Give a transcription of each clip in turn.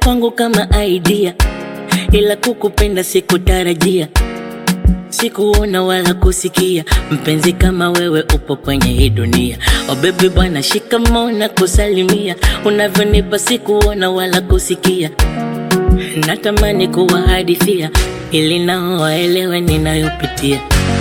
kwangu kama idea, ila kukupenda sikutarajia, sikuona wala kusikia. Mpenzi kama wewe upo kwenye hii dunia. Oh baby bwana, shikamoo na kusalimia, unavyonipa sikuona wala kusikia. Natamani kuwahadithia ili nao waelewe ninayopitia.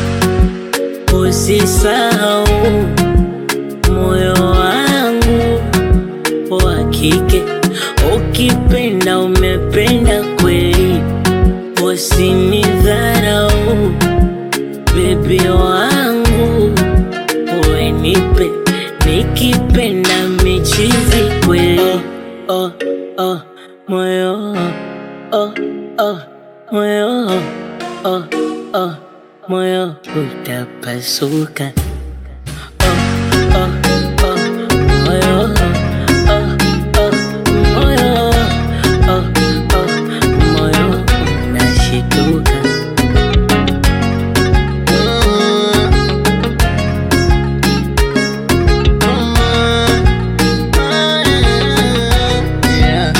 Usisahau moyo wangu wa kike, ukipenda umependa kweli, usinidharau bebi wangu, wenipe nikipenda michizi kweli. Oh, oh, moyo oh, oh, moyo oh, oh, moyo utapasuka. Oh, oh, oh, moyo oh, oh, moyo oh, oh, moyo unashituka. Yeah.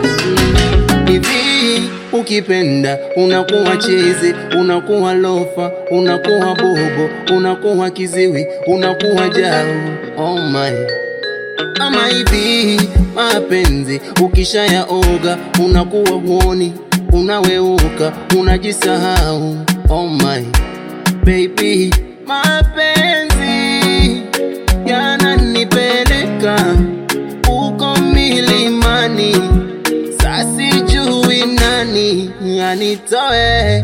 Hivi ukipenda unakuwa chizi, unakuwa lofa, unakuwa bobo, unakuwa kiziwi, unakuwa jau. Oh my. Ama hivi mapenzi ukishayaoga unakuwa huoni, unaweuka, unajisahau. Oh my baby, mapenzi yananipeleka uko milimani, sasijui nani anitoe.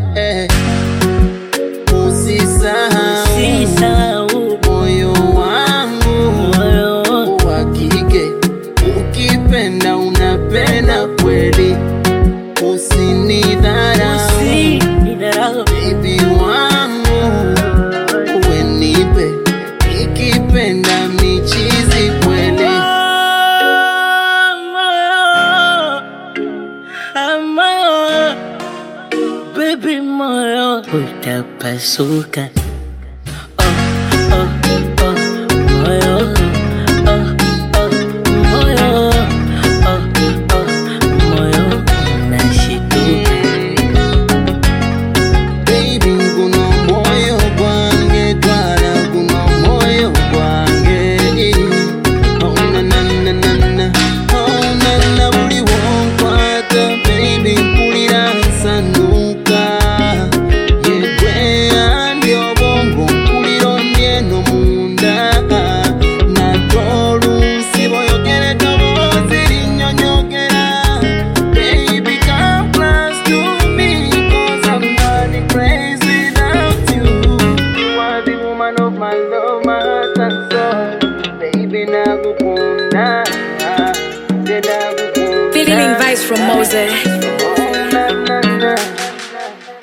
Usisahau Usisahau moyo wangu moyo wa kike, ukipenda unapenda kweli, usinidharau usinidharau baby wangu, wenipe ikipenda michizi kweli. Baby moyo utapasuka. Oh, oh, oh, moyo. Oh, oh, moyo. Oh, oh, moyo unashituka. Baby, kuno moyo gwange twala kuno moyo gwange Oh na na na na na Oh na na buli wonkwata Baby mpulira nsanuka Yegwe andi obongo mpulira ondyeno munda Nate oluusi boyogera eddoboozi linnyonnyogera Baby come close to me Cause I'm running crazy without you You are the woman of my love, my heart and soul Baby nakukunda Nde nakukunda Feeling vibes from Mose.